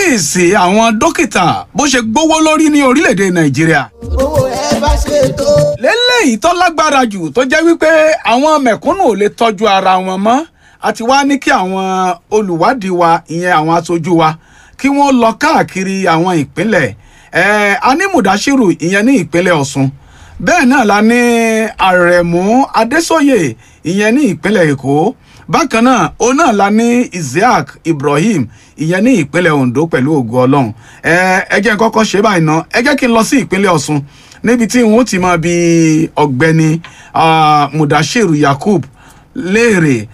fíìsì àwọn dókítà bó ṣe gbówó lórí ní orílẹ̀-èdè nàìjíríà owó ẹ bá ṣe tó. lélẹ́yìí tó lágbára jù tó jẹ́ wípé àwọn mẹ̀kúnnù ò lè tọ́jú ara wọn mọ́ àti wá ní kí àwọn olùwádìí wa ìyẹn àwọn aṣojú wa kí wọ́n lọ káàkiri àwọn ìpínlẹ̀ ẹ̀ẹ́ a ní mùdáṣírù ìyẹn ní ìpínlẹ̀ ọ̀ṣun bẹ́ẹ̀ náà la ní àrẹ̀mú adésòye ìyẹn ní ìpínlẹ̀ èkó bákan náà òun náà la ní isiaq ibrahim ìyẹn ní ìpínlẹ̀ ondo pẹ̀lú ògo ọlọ́run ẹ ẹ jẹ́ n kọ́kọ́ ṣe báyìí ná ẹ jẹ́ kí n lọ sí ìpínlẹ̀ ọ̀ṣun níbi tí n ó ti máa bi ọ̀gbẹ́ni ah, mudashiru yakub léèrè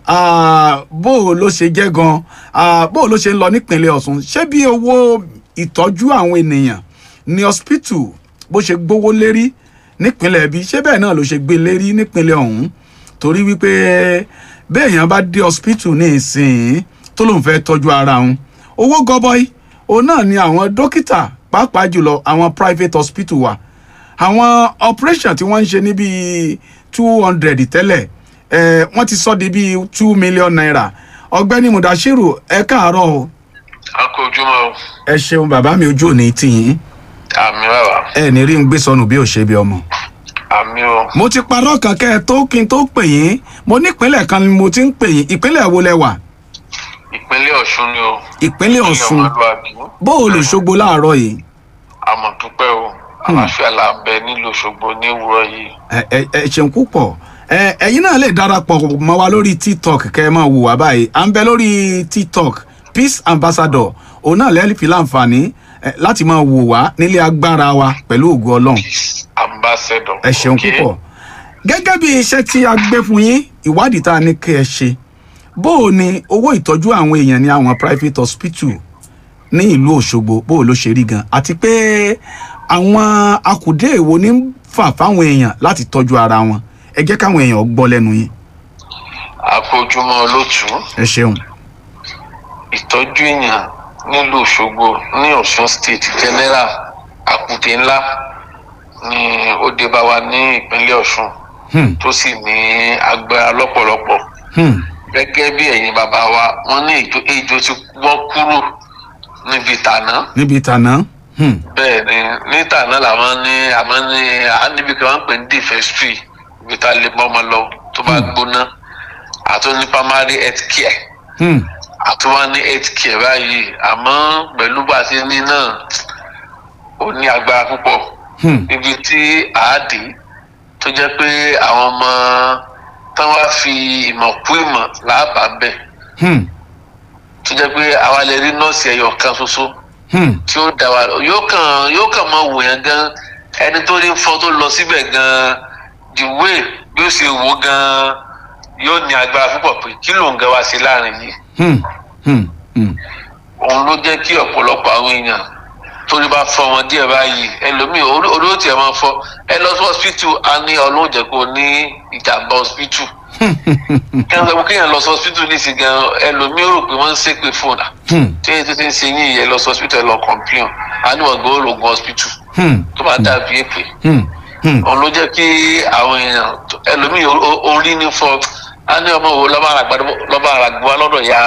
ah, bó o ló ṣe jẹ́ gan ah, bó o ló ṣe ń lọ nípínlẹ̀ ọ̀ṣun ṣé bí owó ìtọ́jú àwọn ènìyàn ní hospital bó ṣe gbówó lérí nípínlẹ̀ bí ṣé bẹ́ẹ̀ náà ló ṣe gbé lérí nípínlẹ̀ ọ̀hún torí wípé béèyàn bá dé hospital ní ìsìn tó lóun fẹ́ tọ́jú ara òun owó gọbọi òun náà ni àwọn dókítà pàápàá jùlọ àwọn private hospital wa àwọn operation tí wọ́n ń ṣe ní bíi two hundred tẹ́lẹ̀ eh, wọ́n ti sọ di bíi two million naira ọ̀gbẹ́ni mudashiru ẹ káàárọ̀ o a kò ojúmọ́ o ẹ ṣeun bàbá mi ojú òní tìyín àmì bàbá ẹ ní rí n gbé sọnù bí ò ṣe bí ọmọ. àmì o mo ti parọ́ kan kẹ́ ẹ tó kí n tó pè yín mo nípínlẹ̀ kan ni mo ti ń pè yín ìpínlẹ̀ wo lẹ wà ìpínlẹ̀ ọ̀ṣun ni o ìpínlẹ̀ ọ̀ṣun ọmọlúwàbí bó o lè ṣogbo láàárọ̀ yìí àmọ̀ dúpẹ́ o àlàáfíà là ń bẹ nílùú òṣogbo ní òwúrọ̀ yìí ẹ ẹ ẹ ṣeun púpọ̀ ẹ ẹ̀yin náà lè darapọ̀ mọ́ wa lórí tiktok kẹ́ ẹ máa wò wá báyìí à ń bẹ lórí tiktok peace ambassador òun náà lẹ́ẹ̀lì fi láǹfààní ẹ, láti máa wò wá nílé agbára wa pẹ̀lú ògo ọlọ́run ambassador ẹ ṣeun Okay. púpọ̀ gẹ́gẹ́ bí iṣẹ́ tí a gbé fún yín ìwádìí tá a ní kí ẹ ṣe bó o ní owó ìtọ́jú àwọn èèyàn ní àwọn private hospital ní ìlú òṣogbo bó o ló ṣe rí gan àti pé àwọn akùdé èwo ní ń fà fáwọn èèyàn láti tọ́jú ara wọn ẹ jẹ́ káwọn èèyàn gbọ́ lẹ́nu yín a kò ojúmọ́ olótú ẹ ṣeun ìtọ́jú èèyàn nílùú òṣogbo ní ọ̀ṣun state general àkùdé ńlá ni ó dé bá wa ní ìpínlẹ̀ ọ̀ṣun Hmm, tó sì ní agbára lọ́pọ̀lọpọ̀ hmm, gẹ́gẹ́ bí ẹ̀yin bàbá wa wọ́n ní ejò ejò ti wọ́ kúrò níbi tàná níbi ìtànà hmm, bẹ́ẹ̀ ni ní tàná làwọn ní àmọ́ ní à níbi kan wọ́n ń pè ní defestry ibi tá a lè mọ́ ọmọ lọ tó bá gbóná àtún ní primary health care hmm, àtún wá ní health care báyìí àmọ́ pẹ̀lú bá a ti ní náà ó ní agbára púpọ̀ hmm, ibi tí àádé tó jẹ́ pé àwọn ọmọ tán wá fi ìmọ̀ kú ìmọ̀ láàbà bẹ̀ hmm, tó jẹ́ pé àwa lè rí nọ́ọ̀sì ẹyọ kan ṣoṣo hmm, tí ó dá wa yóò kàn yóò kàn máa wò yẹn gan ẹni tó ní fọ́ tó lọ síbẹ̀ gan the way bí ó ṣe wò gan yóò ní agbára púpọ̀ pé kí ló ń gan wá sí láàrin yìí hmm, hmm, hmm, òun ló jẹ́ kí ọ̀pọ̀lọpọ̀ àwọn èèyàn torí bá fọ́ wọn díẹ̀ báyìí ẹlòmíì orí orí ó tiẹ̀ máa fọ́ ẹ lọ sí hospital á ní ọlọ́run jẹ́ kó ní ìjàmbá hospital kí wọ́n sọ pé kéèyàn lọ sí hospital ní ìsìn gan ẹlòmíì ó rò pé wọ́n ń ṣépè fún un hmm, tí èyí tó ti ń ṣe yín ìyẹn lọ sí hospital ẹ lọ complain á ní wọ́n gbọ́ òrògùn hospital hmm, tó bá dàbí èpè hmm, hmm, òun ló jẹ́ kí àwọn èèyàn ẹlòmíì o- o- orí ní fọ́ á ní ọmọ wo lọ́ba àràgbọ́ lọ́dọ̀ ya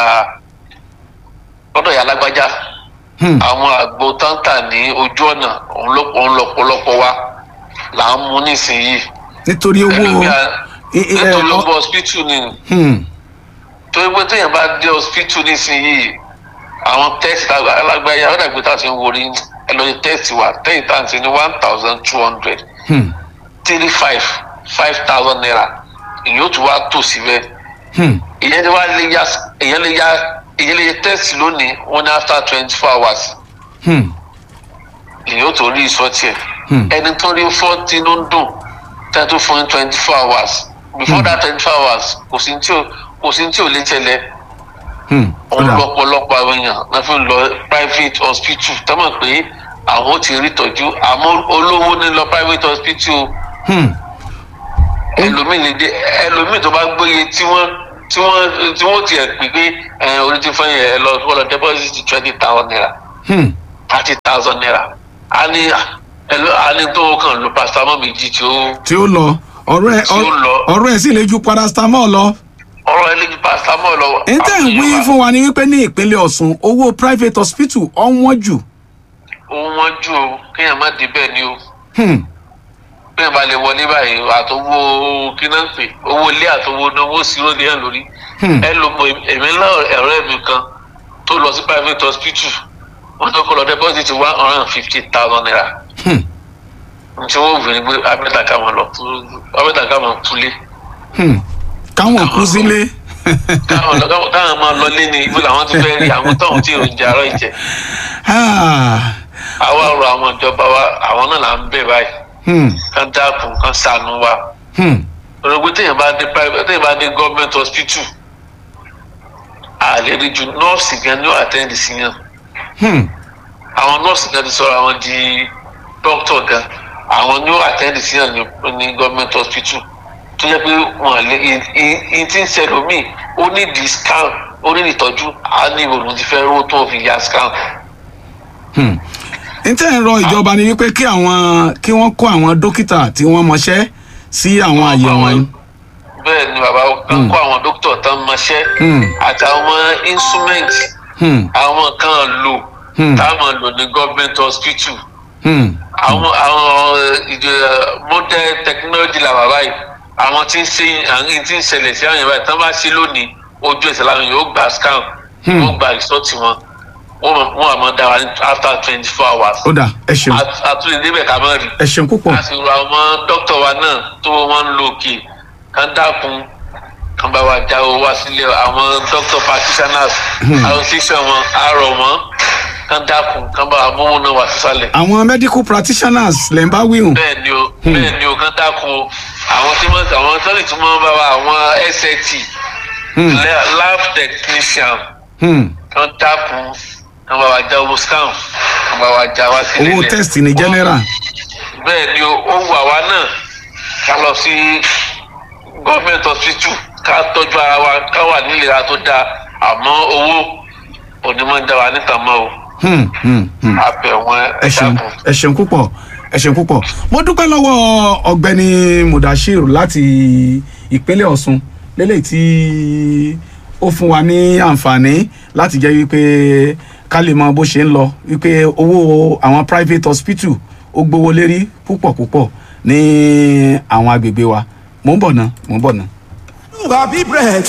lọ́dọ̀ ya lágbájá hmm, àwọn àgbo táǹtà ní ojú ọ̀nà òun ló- òun lọ́pọ̀lọpọ̀ wa là ń mú nísìnyìí. nítorí owó Ẹlòmíì á- i- i- ẹ, nítorí ọ- owó hospital ni hmm, torí pé téèyàn bá dé hospital nísìnyìí àwọn test alágbáyà ó dàgbé tá a ti ń worí ẹ lọ sí test wa tẹ́yìn tá à ń ṣe ní one thousand two hundred hmm, three five five thousand naira ìyẹn ó tún wá tò síbẹ̀ hmm, ìyẹn lè wá lè ya ìyẹn lè ya ìyẹn lè yẹ test lónìí wọn ní after twenty four hours hmm, ìyẹn ó tó rí ìsọtì ẹ̀ hmm. ẹni tó rí fọ́ọ̀tì ló ń dùn tẹ́ tó fún ní twenty four hours before that twenty four hours kò sí tí ò kò sí tí ò lè tẹ̀lé Hmm, òun kódà. lọ́pọ̀lọpọ̀ àwọn èèyàn náà fi ń lọ private hospital tọ́mọ̀ pé àwọn ó ti rí ìtọ́jú àmọ́ olówó ní lọ private hospital Hmm, ẹlòmíì lè dé ẹlòmíì tó bá gbóye tí wọ́n tí wọ́n tí wọ́n tiẹ̀ pè pé ẹ orí ti fún yẹn ẹ lọ wọ́n lọ deposit twenty thousand naira hmm, thirty thousand naira a ní ẹ lọ a ní tó kàn lo paracetamol méjì tí ó tí ó lọ ọ̀rọ̀ ẹ̀ Tí ó lọ. ọ̀rọ̀ ẹ̀ sì lè ju paracetamol lọ. ọ̀rọ̀ ẹlẹ́jú paracetamol lọ. n tẹ́ ń wí fún wa ni wípé ní ìpínlẹ̀ ọ̀ṣun owó private hospital ọ̀wọ́n jù òun wọ́n jù o kéèyàn má débẹ̀ ni o Hmm, kéèyàn bá lè wọlé báyìí àtọwọ́ kíná ń pè owó ilé àtọwọ́ náwó sírò ní ẹ̀ lórí. Hmm. ẹ lo mọ èmi náà ọ̀rẹ́ mi kan tó lọ sí private hospital wọ́n tó kọ́ lọ deposit one hundred and fifty thousand naira. hmm, tí wọ́n wù ní pé abẹ́ta ká máa lọ abẹ́ta ká máa kulé hmm. káwọn kú sílé káwọn lọ- káwọn- káwọn máa lọ lé ní ibo làwọn ti fẹ́ rí àwọn táwọn tí èròjà àárọ̀ ìjẹ Ah, àwa rọ àwọn ìjọba wa àwọn náà là ń bẹ̀ báyìí hmm, kán dákun kán ṣàánú wa hmm, òrògbé téèyàn bá dé private téèyàn bá dé government hospital àlè rí ju nọ́ọ̀sì gan ni ó àtẹ́ǹdì sí yàn hmm. àwọn nọ́ọ̀sì gan ti sọ̀rọ̀ àwọn di dókítà gan àwọn ni ó àtẹ́ǹdì sí yàn ní- ní government hospital tó yẹ pé wọn lè ìyìn tí ń ṣẹlẹ̀ mí ó ní di scan ó ní ìtọ́jú á ní ìrònú ti fẹ́ rówó tó fi ya scan. Hmm. n tẹ́ ń rọ ìjọba ni wípé kí àwọn kí wọ́n kó àwọn dókítà tí wọ́n mọṣẹ́ sí àwọn àyè wọ̀nyí. bẹ́ẹ̀ ni bàbá kan kó àwọn dókítà tán mọṣẹ́ Hmm. àtàwọn instrument Hmm, àwọn kan lò Hmm. táwọn lò ní government hospital hmm, àwọn àwọn ìdè modern technology la bàbá yìí àwọn tí ń ṣe àwọn tí ń ṣẹlẹ̀ sí àwọn yẹn báyìí tán bá ṣe lónìí ojú ẹsẹ̀ làwọn yóò gba scan Hmm. wọ́n gba result wọn wọ́n mọ̀- wọ́n àmọ́ dá wa ní after twenty four hours ó dà ẹ ṣeun àtúndì débẹ̀ ká má rí ẹ ṣeun púpọ̀ a sì rọ àwọn dókítà wa náà tó wọ́n ń lo òkè kán dákun kán bá wa jáwọ́ wá sílẹ̀ àwọn dókítà practitioners association wọn á rọ̀ wọ́n kán dákun kán bá wa mọ́wọ́ náà wá sísàlẹ̀ àwọn medical practitioners lè ń bá wíhùn. bẹ́ẹ̀ ni o bẹ́ẹ̀ ni o kán dákun o àwọn tí wọ́n àwọn tó lè tún mọ́ bá wa àwọn SAT Hmm, la- lab technician hmm. kán dákun kán bá wa já owó scan kán bá wa já wá sílẹ̀ owó test ní general. bẹ́ẹ̀ ni o ó wù àwa náà ká lọ sí gọ́ọ̀mẹ̀ntì hospital ká tọ́jú ara wa ká wà nílera tó dáa àmọ́ owó onímọ̀ ń dá wa níta mọ́ o Hmm, hmm, hmm. abẹ̀wọ̀n ẹ ṣeun ẹ̀dàkùn. ẹ ṣeun púpọ̀ ẹ ṣeun púpọ̀ mo dúpẹ́ lọ́wọ́ ọ̀gbẹ́ni mudashir láti ìpínlẹ̀ ọ̀ṣun lélẹ̀ tí ó fún wa ní àǹfààní láti jẹ́ wípé ká lè mọ bó ṣe ń lọ wípé owó àwọn private hospital ó gbówó lérí púpọ̀ púpọ̀ ní àwọn agbègbè wa mò ń bọ̀ ná mò ń bọ̀ ná. Bàbí bread.